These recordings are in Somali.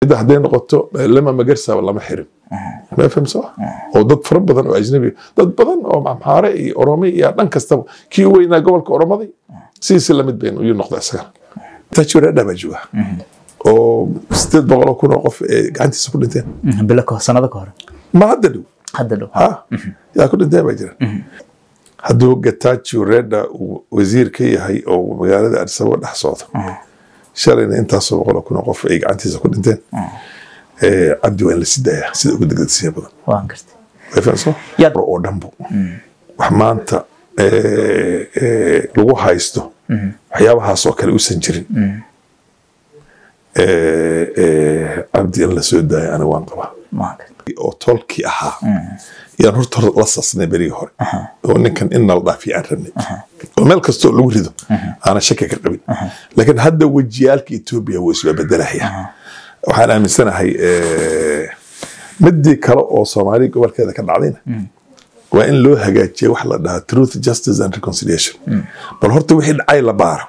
cidda hadday noqoto lama magarsaba lama xirin ma fahamsa oo dad fara badan oo ajnabi dad badan oo maxaare iyo oromi iyo dhan kastaba kii u weynaa gobolka oromaday sidiisi lamid baynu iyuu noqda isaga tajureedha baa jooga oo sideed boqol oo kun oo qof ee gacantiisa ku dhinteen bilo ka sanado ka hore ma hadda dhow hadda dhow ha yaa ku dhinteen baa jira hadduu gatajo reda uu wasiir ka yahay oo magaalada addis ababa dhex socdo shalayna intaasoo boqol oo kun oo qof ay gacantiisa ku dhinteen Eh, cabdi waa in la sidaaya sida ugu degdegsiya badan waan gartay way fahamsan Yad- oo dhanbu wax maanta eh, eh, lagu haysto waxyaabahaas oo kale uusan jirin Eh, eh, cabdi in la soo daaya aniga waan qabaa waan gartay oo tolkii ahaa yaan horta hor la sasnay berigii hore oo ninkan in nala dhaafiya aan rabnay oo meel kastoo lagu rido aanan shaki ka qabin laakiin hadda wejiyaalka etoobiya wuu isba bedelaya waxaan aaminsanahay eh, midii kale oo soomaaliya gobolkeeda ka dhacdayna waa in loo hagaajiya wax la dhahaa truth justice and reconciliation bal horta wixii dhacay la baaro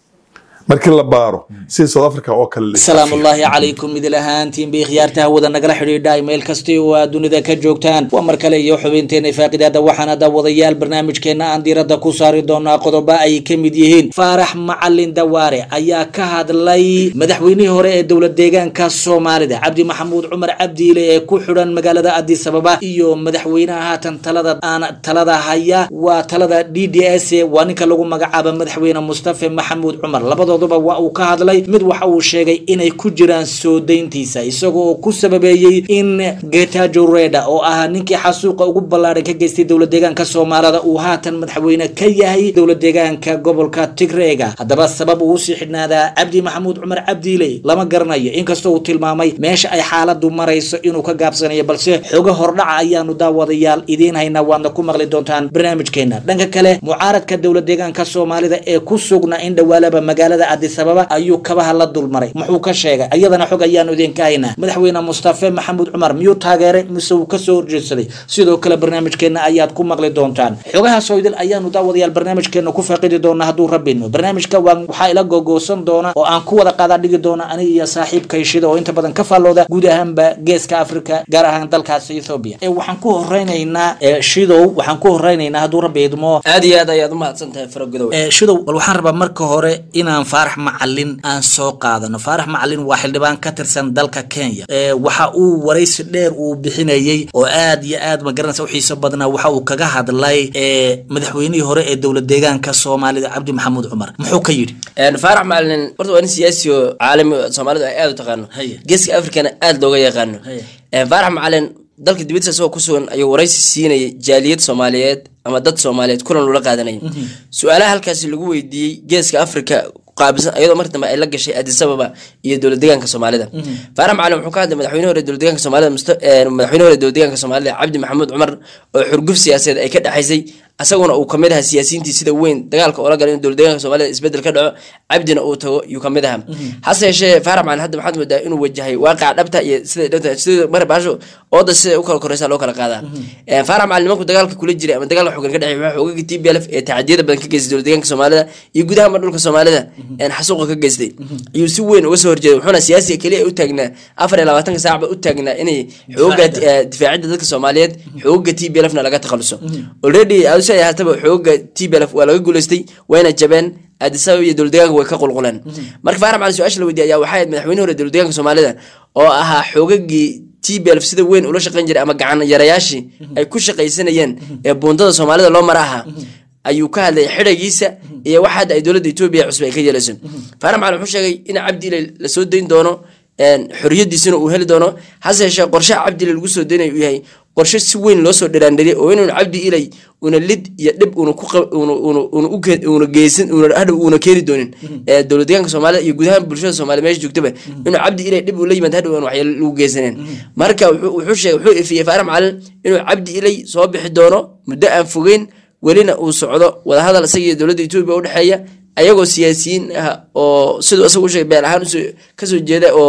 markii la baaro sida south africa oo kale la asalaamu ullaahi calaykum idil ahaantiin bay khiyaarta hawada nagala xidhiidhay meel kasti oo aad dunida ka joogtaan waa mar kale iyo xubinteena faaqidaada waxaana daawadayaal barnaamijkeena aan diiradda ku saari doonaa qodobo ay ka mid yihiin faarax macalin dawaare ayaa ka hadlay madaxweynihii hore ee dowlad deegaanka soomaalida cabdi maxamuud cumar cabdiile ee ku xidhan magaalada addis ababa iyo madaxweynaha haatan talada aan talada haya waa talada d d s waa ninka lagu magacaaba madaxweyne mustafe maxamuud cumar labadooduba waa uu ka hadlay mid waxa uu sheegay inay ku jiraan soo dayntiisa isagoo ku sababeeyey in getajo reda oo ahaa ninkii xasuuqa ugu ballaadhan ka geystay dowlad deegaanka soomaalida uu haatan madaxweyne ka yahay dowlad deegaanka gobolka tigreega haddaba sabab uu usii xidhnaadaa cabdi maxamuud cumar cabdiile lama garanayo inkastoo uu tilmaamay meesha ay xaaladu marayso inuu ka gaabsanayo balse xogo hordhaca ayaanu daawadayaal idiin haynaa waadna ku maqli doontaan barnaamijkeena dhanka kale mucaaradka dowlad deegaanka soomaalida ee ku sugna in dhawaalaba magaalada addis ababa ayuu kabaha la dulmaray muxuu ka sheegay iyadana xog ayaanu idinka haynaa madaxweyne mustafe maxamuud cumar miyuu taageeray mise uu kasoo horjeedsaday sidoo kale barnaamijkeena ayaad ku maqli doontaan xogahaasoo idil ayaanu daawadayaal barnaamijkeena ku faaqidi doonaa hadduu rabino barnaamijka waan waxaa ila gogoosan doona oo aan ku wada qaadaa dhigi doona aniga iyo saaxiibkay shida oo inta badan ka faallooda guud ahaanba geeska africa gaar ahaan dalkaas ethoobia ee waxaan ku horeynaynaa ee shidow waxaan ku horeynaynaa hadduu rabbi idmo aad iyo aad ayaad umahadsan tahay faragodow ee shidow bal waxaan rabaa marka hore inaan faarax macalin aan soo qaadano faarax macalin waa xildhibaan ka tirsan dalka kenya ee waxa uu waraysi dheer uu bixinayey oo aad iyo aad magaranaysa u xiiso badnaa waxa uu kaga hadlay ee madaxweynihii hore ee dowlad deegaanka soomaalida cabdi maxamuud cumar muxuu ka yidhi faarax macalin horta waa nin siyaasi oo caalami oo soomaalidu ay aad u taqaano Haye. geeska afrikana aad looga yaqaano Haye. Eh, faarax macalin dalka dibadiisa isagoo ku sugan ayuu waraysi siinayay jaaliyad soomaaliyeed ama dad soomaaliyeed kulan loola qaadanayay su-aalaha halkaasi lagu weydiiyey geeska afrika qaabilsan iyadoo markii dambe ay la gashay addis ababa iyo dowlad deegaanka soomaalida faarax macalin wuxuu ka hadlay madaxweyne hore dowlad deegaanka soomaalida Musta- eh, madaxweyne hore dowlad deegaanka soomaalida cabdi maxamuud cumar oo xurguf siyaasadeed ay ka dhexaysay asaguna uu kamid ahaa siyaasiyiintii sida weyn dagaalka oola galay in dowlad deegaanka soomaalida isbedel ka dhaco cabdina uu tago yuu kamid ahaa hase yeeshee faarax macalin hadda maxaad moodaa inuu wajahay waaqaca dhabta iyo sida dhabta sida mar baasho ooda sida u kala koreysa loo kala qaadaa Eh, faarax macalin nimanku dagaalka kula jiray ama dagaalka xogan ka dhexey waxaa xoogagii t b l f ee tacadiyada badan ka geystay dowlad deegaanka soomaalida iyo gudaha ma dhulka soomaalida een xasuuqa ka geystay ayuu si weyn uga soo horjeeday wuxuuna siyaasiga keliya u taagnaa afar iyo labaatanka saacba u taagnaa inay xooga eh, difaacidda dadka soomaaliyeed xooga t b l fna laga takhaluso already adusa ahaataba xooga t b l f waa laga guuleystay wayna jabeen addis ababa iyo dowlad deegaanka way ka qulquleen marka faarax macalin su-aasha la weydiiyay ayaa waxay ahayd madaxweyne hore dowlad deegaanka soomaalida oo ahaa xoogagii t b l sida weyn ula shaqayn jiray ama gacan yarayaashii ay ku shaqaysanayeen ee buundada soomaalida loo mara ahaa ayuu ka hadlay xidhagiisa iyo waxa hadda ay dowladda etoobiya cusub ay ka yeelayso faarax macalin wuxuu sheegay in cabdi ilay lasoo dayn doono een, xorriyadiisina uu heli doono hase yeeshee qorshaha cabdi ilay lagu soo daynayo uu yahay qorshe si weyn loo soo dhiraandhiriyay oo inuun cabdi ilay una lid iyo dhib una ku qab- una una una u ke- una geysan una hadhow una keeni doonin ee dowlad deegaanka soomaalida iyo guud ahaan bulshada soomaaliya meesha joogtaba inuu cabdi ilay dhib uu la yimaado hadhow aan waxyaalo lagu geysaneen marka wuxuu wuxuu sheegay wuxuu ifiyey faarax macalin inuu cabdi ilay soo bixi doono muddo aan fogeyn welina uu socdo wadahadal isaga iyo dowladda etoobiya u dhexeeya ayagoo siyaasiyiin ah oo siduu isagu u sheegay beel ahaan usoo- kasoo jeeda oo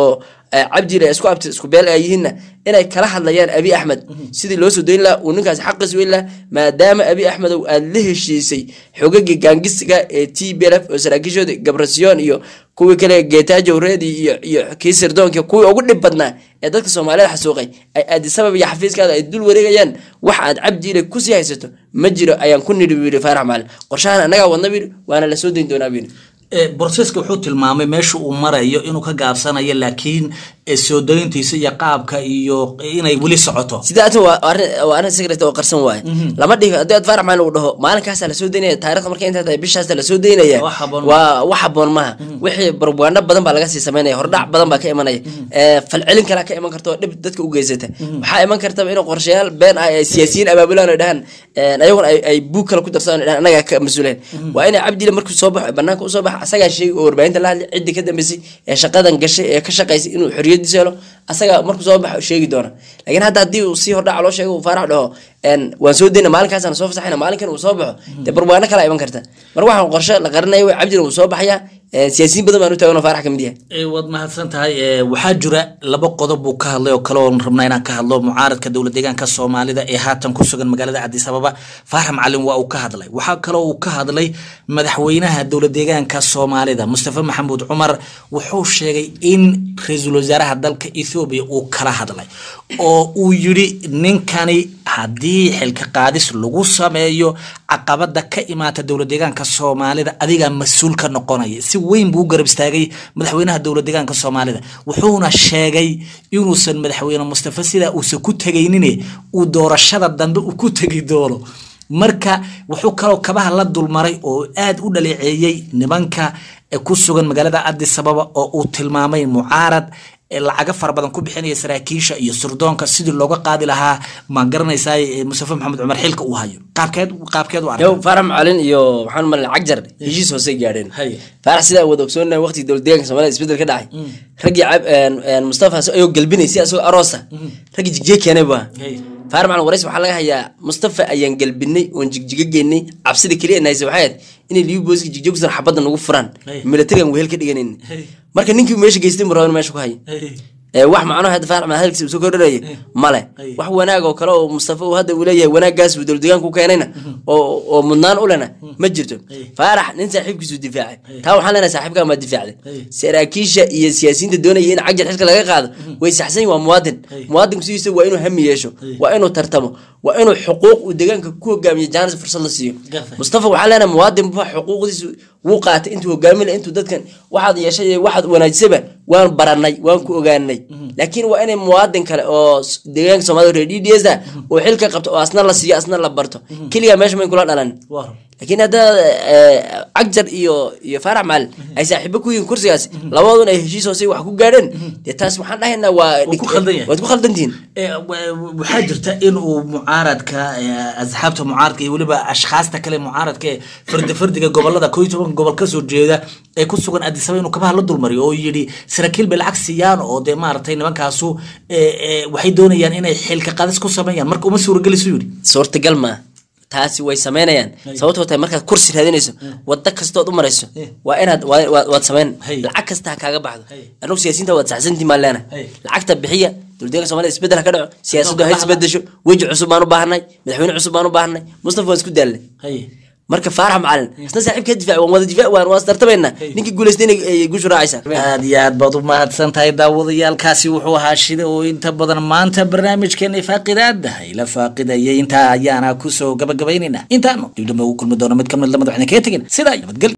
eh, cabdiile isku abti isku beel ay yihiinna inay kala hadlayaan abi axmed sidii loo soo dayn lahaa uu ninkaasi xaqiis weyn lahaa maadaama abi axmedow aad la heshiisay xogagii gaangisiga ee t b l f oo saraakiishooda gabrasiyoon iyo kuwii kale geetaajo reedi iyo iyo kii sirdoonka kuwii ugu dhib badnaa ee dadka soomaalida xasuuqay ay aadisabab iyo xafiiskaada ay dul wareegayaan wax aad cabdiile kusii haysato ma jiro ayaan ku nidhi buu yidhi faarax macalin qorshahan annagaa wadna buu yidhi waana la soo dayn doonaa buu yidhi borseska wuxuu tilmaamay meesha uu marayo inuu ka gaabsanayo laakiin eh, soo dayntiisa iyo qaabka iyo inay weli socoto sidaatan waa arrin waa arrin secret oo qarsan waaye lama dhihi haddii aad faarax maalin uu dhaho maalinkaasa lasoo daynaya taarikhda markay intaa tahay bishaasa lasoo daynaya Wax habboon waa wax habboon maaha wixii barbaano badan baa laga sii samaynaya hordhac badan baa ka imanaya Eh, falcelin kalaa ka iman karta oo dhib dadka u geysata waxaa iman kartaba inuu qorshayaal been ah ay siyaasiyiin abaabulaan oo dhahaan eh, ayaguna ay- ay buug kale ku darsadaan oo dhahaan annagaa ka mas-uuleen waa inay cabdile markuu soo baxo banaanka usoo baxa asagaa sheegi oo warbaahinta la hadlay ciddii ka dambeysay ee shaqadan gashay ee ka shaqaysay inuu xorriyadiisa helo asaga markuu soo baxo sheegi doona laakiin hadda haddii uu sii hordhaca loo sheego uu faarax dhaho een, waan soo dayna maalinkaasaan soo fasaxayna maalinkan uu soo baxo dee barbaano kala iman karta mar waxaan qorshe la qarinaya way cabdile uu soo baxaya eh, siyaasiyiin badan baan u taagan oo faarax ka mid yahay Eh, waad mahadsan tahay Eh, waxaa jira laba qodob buu ka hadlay oo kale oon rabnaa inaan ka hadlo mucaaradka dowlad deegaanka soomaalida ee haatan ku sugan magaalada cadis ababa faarax macalin waa uu ka hadlay waxaa kaloo uu ka hadlay madaxweynaha dowlad deegaanka soomaalida mustafa maxamuud cumar wuxuu sheegay in ra-iisul wasaaraha dalka ethoobiya uu kala hadlay oo uu yidhi ninkani haddii xilka qaadis lagu sameeyo caqabada ka imaata dowlad deegaanka soomaalida adigaa mas-uul ka noqonaya si weyn buu u garab istaagay madaxweynaha dowlad deegaanka soomaalida wuxuuna sheegay inuusan madaxweyne mustafa sidaa uusan ku tegaynin uu doorashada dambe uu ku tegi doono marka wuxuu kaloo kabaha la dulmaray oo aad u dhaleeceeyey nimanka ee ku sugan magaalada addis ababa oo uu tilmaamay mucaarad ee lacaga fara badan ku bixinaya saraakiisha iyo surdoonka sidii looga qaadi lahaa ma garanaysaa eh, mustafa maxamed cumar xilka uu hayo qaabkeed qaabkeed u arkay yow faarax macalin iyo waxaan malin cagjar heshiis hoosey gaadheen Hay. faarax sidaa wada ogsoonahay waqtigii dowlad deegaanka soomaalida isbedel ka dhacay raggii cab- een, een, mustafa ayoo galbinay si asagoo aroosa raggii jigjiga keenay bua Hay. faarax macalin warays waxaa laga hayaa mustafa ayaan galbinay oon jigjiga geynay cabsida keliya nahaysa waxay ahayd inay liibi booliska jigjiga kusan xabadda nagu furaan Hay. militarigan wehel ka dhiganin Hay. marka ninkii meesha geystay mu rabo in meesha ku hayo ee wax macnaha hadda faarax macalin hadalkiisa uu soo kordhinaya male Hay. wax wanaag oo kale oo mustafa uu hadda uu leeyahay wanaaggaas uu dowlad deegaanka u keenayna oo oo mudnaan u lena ma jirto faarax nin saaxiibkiisu difaacay taa waxaan leenahay saaxiibkaa ma difaacday saraakiisha iyo siyaasiyiinta doonaya in cagjar xilka laga qaado way saxsan yihin waa muwaadin muwaadinku sidiisa waa inuu hami yeesho waa inuu tartamo waa inuu xuquuq uu deegaanka ku hogaamiyo jaanis fursad la siiyo Gartay. mustafa waxaa leenahay muwaadin ba xuquuqdiisu wuu qaatay intuu hogaamin lahaa, intuu dadkan waxaad yeeshay iyo waxaad wanaajisaba waan baranay waan ku ogaanay laakiin waa inay muwaadin kale oo s- deegaanka soomaalida reer d d s ah oo xilka qabto oo asna la siiyo asna la barto keligaa meesha mayn kula dhalan laakiin hadda eh, cagjar iyo iyo faarax macalin ay saaxiibo ku yihiin kursigaas labadoodun ay heshiis hoose wax ku gaadheen dee taas waxaan dhahaynaa waa Wuu ku khaldan yahay. waad ku khaldantihiin Eh, wa- waxaa jirta in uu mucaaradka eh, asxaabta mucaaradka iyo weliba ashkhaasta kale mucaaradka ee fardi fardiga gobolada koo iyo toban gobol kasoo jeeda ee ku sugan adisaba inuu kabaha la dulmariyo oo yidhi saraakiil bay lacag siiyaan oo dee maaragtay nimankaasu eh, eh, waxay doonayaan inay xilka qadis ku sameeyaan marka uma suuragelisu yidhi suurtagal maa taasi way samaynayaan sababtoo tahay markaad kursi raadinayso wada kastood u marayso waa inaad waa- waa- waad samayn Hay. lacag kasta ha kaaga baxdo Hay. annagu siyaasiyiinta waad saxsantii maan leenahay Hay. lacagta bixiya dowladdeeganka soomaalida isbedel ha ka dhaco siyaasaddu ha Kala hadla. isbedesho weji cusub baan u baahanay madaxweyne cusub baan u baahanay mustafa waan isku daalnay marka faarax macalin isna saaxiibka difaac waan wada difaac waan waan istartamaynaa ninkii guulaystay inay guushu raacaysaa aad iyo aad baad u mahadsan tahay daawadayaalkaasi wuxuu ahaa shida oo inta badan maanta barnaamijkeena faaqidaadahay la faaqidayay intaa ayaana kusoo gabagabaynaynaa intaanu dibdhamba ugu kulmi doona mid kamid lamada waxna kaga tegin sidaa iyo nabadgelyo